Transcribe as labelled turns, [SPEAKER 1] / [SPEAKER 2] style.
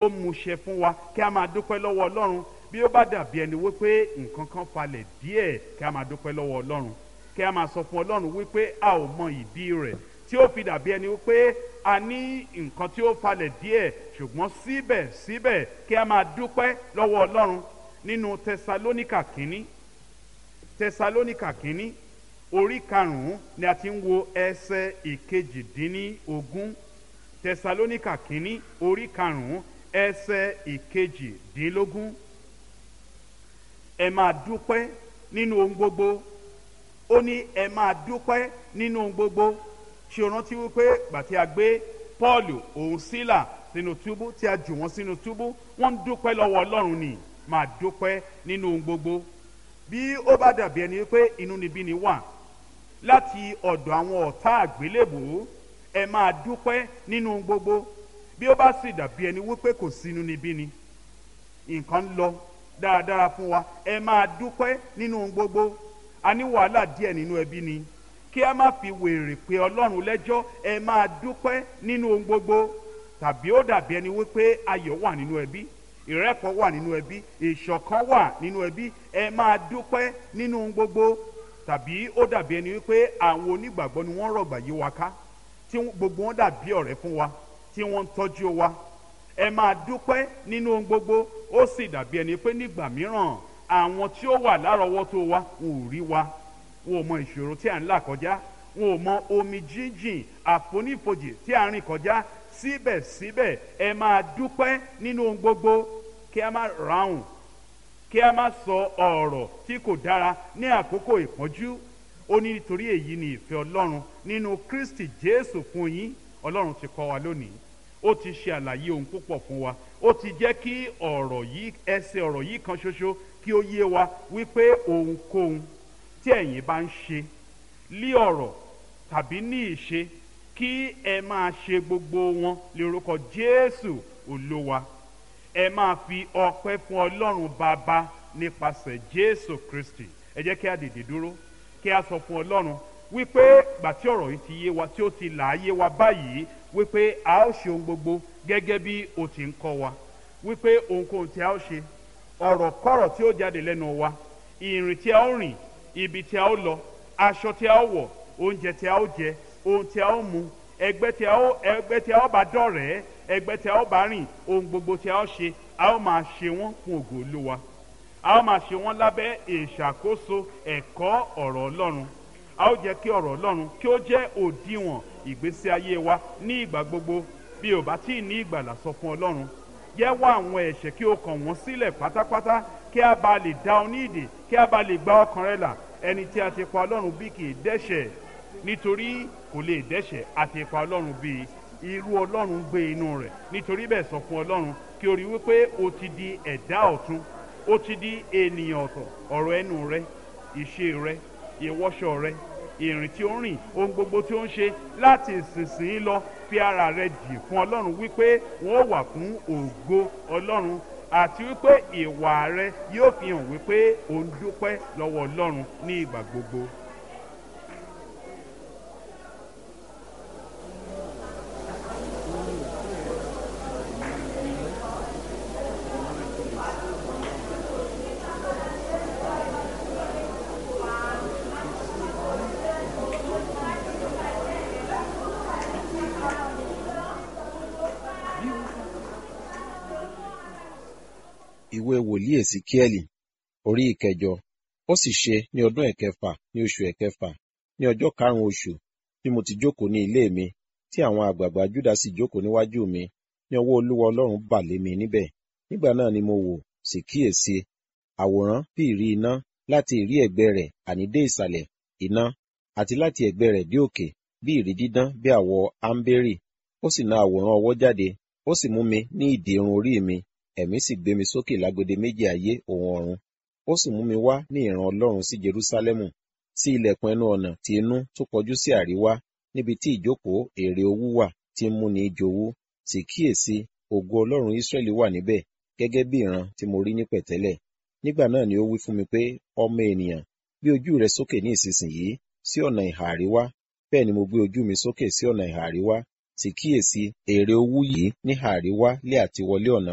[SPEAKER 1] ó múṣẹ fún wa kí a máa dúpẹ́ lọ́wọ́ ọlọ́run bí ó bá dàbí ẹni wípé nǹkan kan falẹ̀ díẹ̀ kí a máa dúpẹ́ lọ́wọ́ ọlọ́run kí a máa sọ fún ọlọ́run wípé a ò mọ ìdí rẹ̀ tí ó fi dàbí ẹni wípé a ní nǹkan tí ó falẹ̀ díẹ̀ ṣùgbọ́n síbẹ̀síbẹ̀ kí a máa dúpẹ́ lọ́wọ́ ọlọ́run nínú tẹsalónìkà kínní tẹsalónìkà kínní orí karùnún ni a ti ń wo ẹsẹ̀ ìkejìdínlógún tẹsalónìkà kínní orí karùnún ẹsẹ̀ ìkejìdínlógún ẹ máa dúpẹ́ nínú ohun gbogbo ó ní ẹ máa dúpẹ́ nínú ohun gbogbo ṣe o rántí wípé gbàtí a gbé Pọ́ọ̀lù òun sílà sínú túbú tí a jù wọ́n sínú túbú wọ́n ń dúpẹ́ lọ́wọ́ Ọlọ́run ni máa dúpẹ́ nínú ohun gbogbo bí ó bá dàbí ẹni wípé inúnibíni wà láti ọ̀dọ̀ àwọn ọ̀tá àgbélébùú ẹ máa dúpẹ́ nínú ohun gbogbo bí ó bá sì dàbí ẹni wípé kò sí inúnibíni nǹkan ń lọ dáradára fún wa ẹ máa dúpẹ́ nínú ohun gbogbo a ní wàhálà díẹ̀ nínú ẹbí ni kí a má fi wèrè pé ọlọ́run lẹ́jọ́ ẹ máa dúpẹ́ nínú ohun gbogbo tàbí ó dàbí ẹni wípé ayọ̀ wà nínú ẹbí ìrẹ́pọ̀ wà nínú ẹbí ìṣọ̀kan wà nínú ẹbí ẹ máa dúpẹ́ nínú ohun gbogbo tàbí ó dàbí ẹni wípé àwọn onígbàgbọ́ ni wọ́n rọ̀gbà yí wa ká tí gbogbo wọn dàbí ọ̀rẹ́ fún wa tí wọ́n ń tọ́jú wa ẹ máa dúpẹ́ nínú ohun gbogbo ó sì dàbí ẹni pé nígbà mìíràn àwọn tí ó wà lárọ̀ọ́wọ́tó wa wọn ò rí wa wọn ò mọ ìṣòro tí à ń là kọjá wọn ò mọ omi jíjìn àfonífojì tí à ń rìn kọjá síbẹ̀síbẹ̀ ẹ máa dúpẹ́ nínú ohun gbogbo kí a má ráhùn kí a má sọ ọ̀rọ̀ tí kò dára ní àkókò ìpọ́njú ó ní nítorí èyí ni ìfẹ́ ọlọ́run nínú kristi jésù fún yín ọlọ́run ti kọ́ wa lónìí ó ti ṣe àlàyé ohun púpọ̀ fún wa ó ti jẹ́ kí ọ̀rọ̀ yìí ẹsẹ̀ ọ̀rọ̀ yìí kan ṣoṣo kí ó yé wa wípé ohunkóhun tí ẹ̀yin bá ń ṣe lí ọ̀rọ̀ tàbí ní ìṣe kí ẹ máa ṣe gbogbo wọn lórúkọ jésù olúwa ẹ máa fi ọpẹ́ fún ọlọ́run bàbá nípasẹ̀ jésù kristi ẹ jẹ́ kí a dìde dúró kí a sọ fún ọlọ́run wípé gbà tí ọ̀rọ̀ yìí ti yé wa tí ó ti là á yé wa báyìí wípé a ó ṣe ohun gbogbo gẹ́gẹ́ bí o ti ń kọ́ wa wípé ohunkóhun tí a ó ṣe ọ̀rọ̀ kọ́rọ̀ tí ó jáde lẹ́nu wa ìrìn tí a ó rìn ibi tí a ó lọ aṣọ tí a ó wọ̀ oúnjẹ tí a ó jẹ ohun tí a ó mu ẹgbẹ́ tí a ó ẹgbẹ́ tí a ó bá dọ̀rẹ́ ẹgbẹ́ tí a ó bá rìn ohun gbogbo tí a ó ṣe a ó máa ṣe wọ́n fún ògo olúwa a ó máa ṣe wọ́n lábẹ́ ìṣàkóso ẹ̀kọ́ ọ̀rọ̀ ọlọ́run a ó jẹ́ kí ọ̀rọ̀ ọlọ́run kí ó jẹ́ òdiwọ̀n ìgbésí ayé wa ní ìgbà gbogbo bí ò bá tí ì ní ìgbàlà sọ fún ọlọ́run yẹ́wọ́ àwọn ẹ̀ṣẹ̀ kí o kàn wọ́n sílẹ̀ pátápátá kí a bá lè dá ọ ní ìdè kí a bá lè gba ọkàn rẹ là ẹni tí a ti pa ọlọ́run bí kì í dẹ́ṣẹ̀ nítorí kò lè dẹ́ṣẹ̀ a ti pa ọlọ́run bí irú ọlọ́run gbé inú rẹ̀ nítorí bẹ́ẹ̀ sọ fún ọlọ́run kí o rí wípé o ti di ẹ̀dá ọ̀tun o ti di ènìyàn ọ̀tọ̀ ọ̀rọ̀ ẹnu rẹ ìṣe rẹ ìwọṣọ rẹ ìrìn tí ó ń rìn ohun gbogbo tí ó ń ṣe láti ìsinsìnyí lọ fi ara rẹ jì fún ọlọ́run wípé wọ́n wà fún ògo ọlọ́run àti wípé ìwà rẹ yóò fi hàn wípé ò ń dúpẹ́ lọ́wọ́ ọlọ́run ní ìgbà gbogbo.
[SPEAKER 2] ìwé wòlíì èsìkíẹ́lì orí ìkẹjọ ó sì ṣe ní ọdún ẹ̀kẹfà ní oṣù ẹ̀kẹfà ní ọjọ́ karùn-ún oṣù tí mo ti jókòó ní ilé mi tí àwọn àgbààgbà júdà sì jókòó níwájú mi ní ọwọ́ olúwa ọlọ́run bà lé mi níbẹ̀ nígbà náà ni mo wò sì kíyèsí àwòrán bí ìrí iná láti ìrí ẹ̀gbẹ́ rẹ̀ àní dé ìsàlẹ̀ iná àti láti ẹ̀gbẹ́ rẹ̀ dé òkè bí ìrí dídán bí àwọ̀ áḿbérì ó sì na àwòrán ọwọ́ jáde ó sì mú mi ní ìdí irun orí mi ẹ̀mí sì gbé mi sókè lágbede méjì ayé òun ọ̀run ó sì mú mi wá ní ìran ọlọ́run sí jerúsálẹ́mù sí ilẹ̀kùn ẹnu ọ̀nà tí inú tó kọjú sí àríwá níbi tí ìjókòó èrè owú wà tí ń múni jowú sì kíyèsí ògo ọlọ́run ísírẹ́lì wà níbẹ̀ gẹ́gẹ́ bí ìran tí mo rí ní pẹ̀tẹ́lẹ̀ nígbà náà ni ó wí fún mi pé ọmọ ènìyàn gbé ojú rẹ sókè ní ìsinsìnyí sí ọ̀nà ìhà àríwá bẹ́ẹ̀ ni mo gbé ojú mi sókè sí ọ̀nà ìhà àríwá sì kíyèsí èrè owú yìí níhà àríwá lé àtiwọlé ọ̀nà